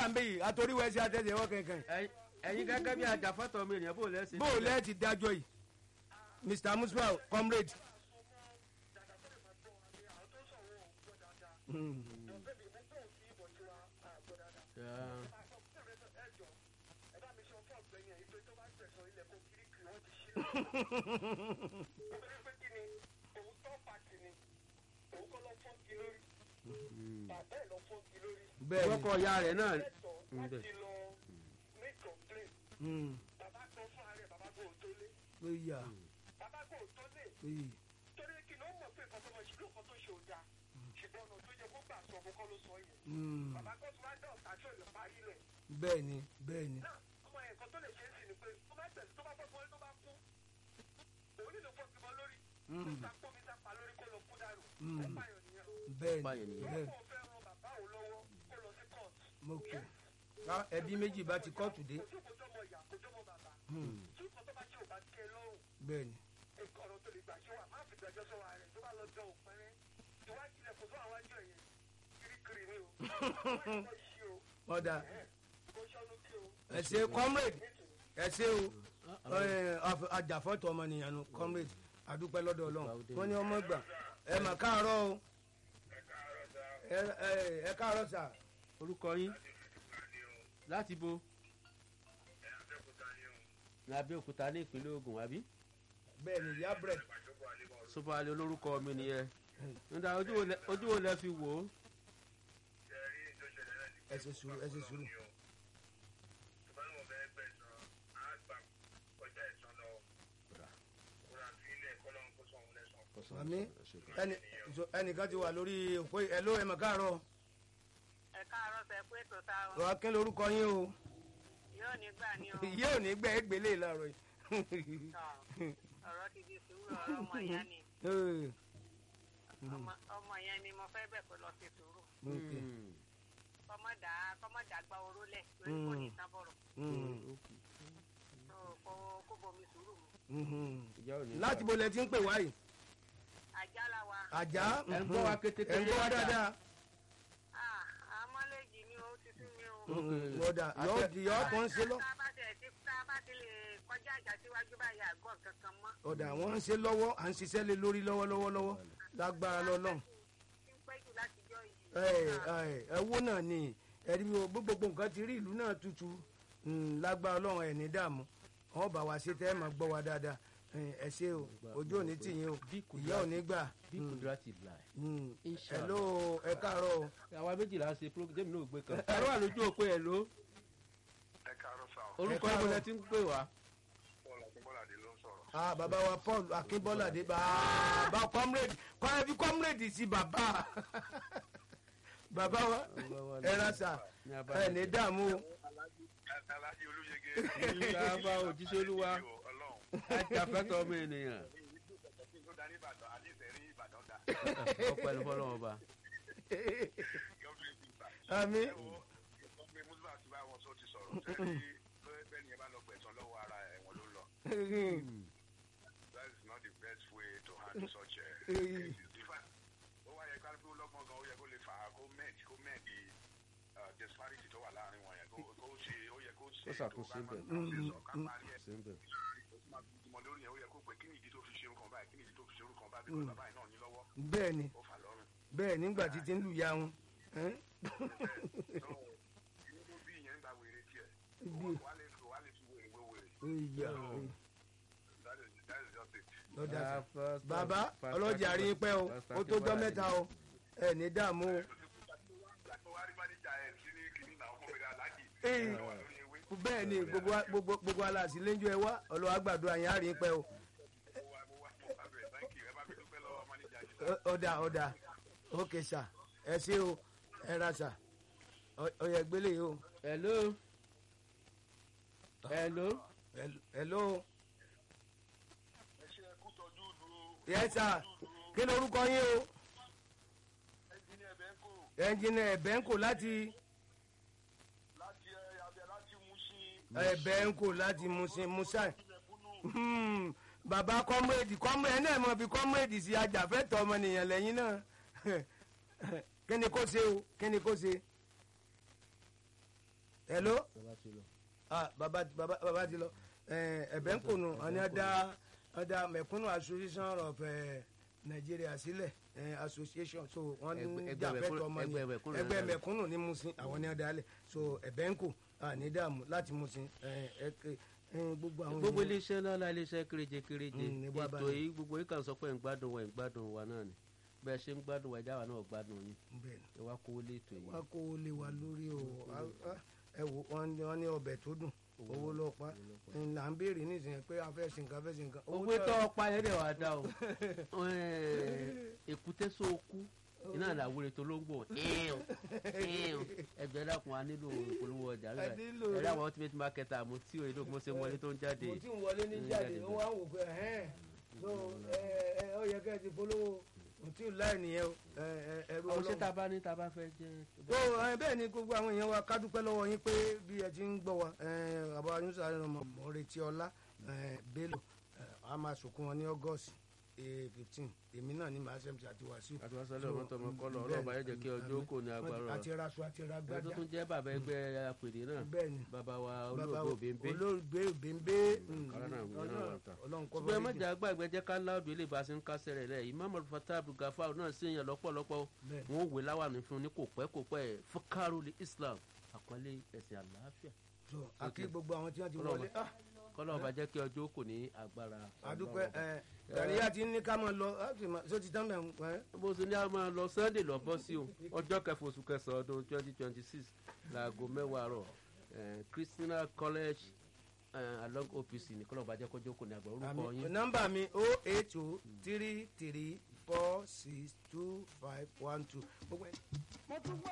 wà ń bẹ yìí àtòríwẹsẹ àtẹsẹwọ kankan Ẹ̀yin- ẹ̀yin gẹ́gẹ́ bí ajàfọ́tọ̀ ọmọ ènìyàn bó lẹ́sìn. bó o lẹ́ẹ̀ ti dájọ́ yìí mr musba comrade. Mm. bẹ́ẹ̀ ọkọ̀ ìyá rẹ̀ náà. ni ó yà èyí Mm. bẹ́ẹ̀ ni bẹ́ẹ̀ ni Mm. Mm. bẹ́ẹ̀ ni Báyìí nìyẹn. bẹ́ẹ̀ mo kẹ́ ká ẹbí méjì bá ti kọ́ọ̀tù dé Mm. bẹ́ẹ̀ ni ọ̀dà ẹ ṣe comrade ẹ ṣe o ẹ, af- ajàfọ́tò ọmọnìyàn nu comrade adúpẹ́ lọ́dọ̀ ọlọ́run wọ́n ní ọmọ gbà ẹ mà káàárọ̀ o ẹ ẹ- ẹ káàárọ̀ sà orúkọ yín láti bo ní abẹ́òkúta ní ìpínlẹ̀ ogun àbí bẹ́ẹ̀ ni ìyá bread sọfàlẹ̀ olórúkọ mi nìyẹn nígbà ojú wo lẹ- ojú wo lẹ fi wò ó ẹ ṣe sùúrù ẹ ṣe sùúrù àmì ẹnì so- ẹnìkan ti wà lórí òpó ẹ ló ẹ mà káàárọ̀ ẹ káàárọ̀ sẹ pé tó ta o ọ̀ kí lorúkọ yín o yóò ní gbà ní o ìyá ò ní gbẹ ẹ gbélé láàárọ̀ yìí. Tọ́, ọ̀rọ̀ ti di sùúrù ọ̀rọ̀ ọmọ ìyá ni Ee, Ọmọ- ọmọ yẹn ni mo fẹ́ bẹ̀ kó lọ sí sùúrù okay. kọ́mọ́dà kọ́mọ́dà gba oró lẹ̀ lórí kò ní sábọ̀rọ̀ Mm, tó kó kó bomi sùúrù mu mhm. ìyá ò ní láti bo lẹ ti ń pè wá yìí àjálá wa àjà Ẹ ń gbọ́ wa kétékété ẹ ń gbọ́ wa dáadáa. dáadáa ah amọ́lẹ́jì ni ó ti sú mi o. lọ́dà yọ di yọ tó ń ṣe lọ tá a bá tẹ̀ sí tá a bá ti lè kọjá àjà síwájú báyìí àgọ́ kankan mọ́. ọ̀dà wọ́n ń ṣe lọ́wọ́ à ń ṣiṣẹ́ lé lórí lọ́wọ́lọ́wọ́ lọ́wọ́ lágbára lọ́lọ́run tí ń pẹ́ jù láti jọ yìí. ẹ ẹ owó náà ni ẹ̀rí mi ò gbogbo nǹkan ti rí ìlú náà tutù Mm, lágbára ọlọ́run ẹ̀ ní dààmú wọn bá wa ṣe tẹ́ ẹ máa gbọ́ wa dáadáa Eh, ẹ ṣe o ojú òní tìyín o ìyá òní gbà bí kùdúrà ti là ẹ̀. Mm. Inshallah. hello ẹ káàárọ̀ o àwa méjìlá ṣe program náà gbé kan ẹ̀rọ wà lójú òpó ẹ̀ ló ẹ káàárọ̀ sá o orúkọ káàárọ̀. ìbò lẹ ti ń pè wá. bọ́ọ̀lù akínbọ́ládé ló ń sọ̀rọ̀. ah bàbá wa paul akínbọ́ládé bàbá comrade kọ́ ẹbí comrade sí bàbá bàbá wa ẹ ránṣà Ní abala ẹ ní dààmú o alájí olóyege. Ìjọba òjíṣẹ́ Olúwa. ọlọ́run ajàfẹ́tọ̀ ọmọ ènìyàn tó darí ìbàdàn àdìsẹ́ rí ìbàdàn dá. ọpẹ́ ní fọlọ́wọ́n ọba. gọ́ọ̀mù ìgbà. àmì ẹ wo ọmọ mùsùlùmí àti bá wọn sọ ti sọ̀rọ̀ sẹ́ni bẹ́ẹ̀ ni ẹ bá lọ gbẹ̀sán lọ́wọ́ ara ẹ̀wọ̀n ló lọ. that is not the best way to handle such a cases. in fact ó wá yẹ ká pé ó lọ́gbọ́n gan ó yẹ kó lè fà á kó mẹ́ẹ̀d kó mẹ́ẹ̀d di uh, disparity tó wà láàrin wọn yẹn kó kó ṣe ó yẹ kó ṣe Ó ṣàkóso tó bá ibẹ̀. máa ń ṣe sọ ká parí ẹ̀ ṣe ń bẹ̀. ìmọ̀ lórí yẹn ó yẹ kó pé kí ni ìdí tó fi ṣe orúkọ báyìí kí ni ìdí tó fi ṣe orúkọ báyìí bí bàbá yìí náà ní lọ́wọ́ bẹ́ẹ̀ ni ó fà lọ́rùn. bẹ́ẹ̀ nígbà tí ti ń lù ya wọn ẹ́n? inú tó bí ìyẹn ń gba wèrè tiẹ̀ Bí. wà á lè fi wà á lè fi wèrè wé wèrè Ìyá, that is that is just it. lọ́dà sí. Ah, first- bàbá first- ọlọ́jà rí i pẹ́ o first- ó tó jọ́ mẹ́ta o ẹ ní dààmú o Ìgbà tó wá rí mánéjà ẹ̀ sí ní kìíní náà fún mi aláàjì Ee. ló wà lórí ewé. bẹ́ẹ̀ ni gbogbo wa- gbogbo gbogbo aláàsí lẹ́jọ́ ẹ wá ọlọ́wà gbàdúrà yẹn á rí i pẹ́ o mo wá mo wá mo wá bẹ̀rẹ̀ thank you ẹ bá mi dúpẹ́ lọ́wọ́ mánéjà yìí. Ọ- ọ̀dà ọ̀dà ókè sà ẹ ṣé o ẹ ra sà Ọ- ọ̀yà gbélé yìí o hello hello Hel- hello ẹ ṣe ẹkú tọ́jú dúró yẹ sà kí lorúkọ yín o ẹnjìnì ẹ̀bẹ̀ ń kò ẹnjìnà ẹ̀bẹ̀ ń kò láti láti ẹ abẹ láti mú sí ẹ̀bẹ̀ ń kò láti musin musa ilẹ̀kùnú Hmm, bàbá kọ́múrèdì kọ́múrèdì náà mọ̀ fi kọ́múrèdì sí ajàfẹ́tọ̀ ọmọnìyàn lẹ́yìn náà kí ni kó ṣe o kí ni kó ṣe hello bàbá ti lọ. ah baba baba baba ti lọ Eh, ẹ̀bẹ̀ ń kùnú ọ̀ni ọ̀dà ọ̀dà mẹ̀kúnnù association of eh, Nigeria sílẹ̀ eh, association so wọ́n ní Ẹgbẹ́- ẹgbẹ́ jà fẹ́tọ̀ mẹ̀kúnnù- ọmọ ni ẹgbẹ́ mẹ̀kúnnù ẹgbẹ́ náà. mẹ̀kúnnù ní musin àwọn ní ọ̀dà alẹ̀ so ẹ̀bẹ̀ ń kù ní dààmú láti musin eh, eh, eh, gbogbo àwọn gbogbo èèyàn- iléeṣẹ́ ńlá iléeṣẹ́ kéréje kéréje Mm, ní bá bá ètò ní. yìí gbogbo yìí kàn sọ pé ń gbádùn wa ń gbádùn wa náà ni bẹ́ẹ̀ ṣe ń gbádùn wa ẹja wa náà gbádùn yín bẹ́ẹ̀ ni ẹ wá kówó lé ètò yìí. wá kó o lè wà lórí o Ah, ah, ẹ wò wọ́n ní- wọ́n ní ọbẹ̀ tó dùn owó ló pa là ń béèrè nísìnyẹn pé a fẹ́ sin nǹkan fẹ́ sin nǹkan owó tó ọpa yẹn dẹ̀ wá dá o èkúté sóòkú iná làwúre tó ló ń gbò ẹgbẹ́ dàkún wa nílò ìpolówó ọjà A nílò ẹ̀rọ rẹ̀. àwọn ultimate marketer àmọ́ tí òye ló mọ́ sí wọlé tó ń jáde mo ti ń wọlé ní Mm, jáde jáde ó wá ń wò pé ẹhẹn so ẹ ẹ ó yẹ kẹ́ ẹ ti polówó mo ti ń láì nìyẹn o ẹ ẹ ẹrú àwọn ṣé tá a ọlọ́run. bá ní tá a bá fẹ́ jẹ́ tó ẹ bẹ́ẹ̀ ni gbogbo àwọn èèyàn wa ká dúpẹ́ lọ́wọ́ yín pé bí ẹ ti ń gbọ́ wa ẹ àbá yúnṣà rẹ̀ mọ̀ mọ̀ retí ọlá ẹ Bello ẹ a máa sòkun wọn ní August fifteen èmi náà ní màá ṣẹ́mi àti wàásù. àti wàá sọlẹ̀ ọmọ tọmọ kọ́lọ̀ ọlọ́ọ̀bá yẹn jẹ́ kí ọjọ́ kò ní agbára àti raṣọ àti ẹni tó ragbada tún jẹ́ bàbá ẹgbẹ́ apèdè náà bẹ́ẹ̀ ni bàbá wa bàbá olóògbé òbíńbé olóògbé òbíńbé Kárá náà wíwọ́n náà wà tán. ọlọ́run kọ́ ṣùgbọ́n ẹ má jà gbàgbé jẹ́ ká láòdù ilé ìbáṣe ń kásẹ̀ rẹ̀ lẹ̀ Imam Al-Fatah Abdulgafar náà sì yàn lọ́pọ̀lọpọ̀ bẹ́ẹ̀ wọn ò wé láwàní fún un ní kò pẹ́ kò pẹ́ fúkàrù Islam àpọ́nlé ẹ̀sìn àlàáfíà so àkí gbogbo àwọn tí wọ́n ti Ọlọ́run. wọlé ah kọ́lọ́ ọba jẹ́ kí ọjọ́ kò ní agbára àdúpẹ́ Ọlọ́run. ẹ gàríyà ti ní ká máa lọ ṣó ti tán bẹ́ẹ̀ ẹ bó ṣe ní a máa lọ Sunday lọ bọ́ sí o ọjọ́ kẹfà oṣù kẹsàn-án ọdún twenty twenty six láago mẹ́wàá rọ̀ eh, Christiana College eh, along OPC ní kọ́lọ́ ọba jẹ́ kọjọ́ kò ní agbára orúkọ àmì yín nọ́mbà mi o eight o three three four six two five one two. mo tún gbọ́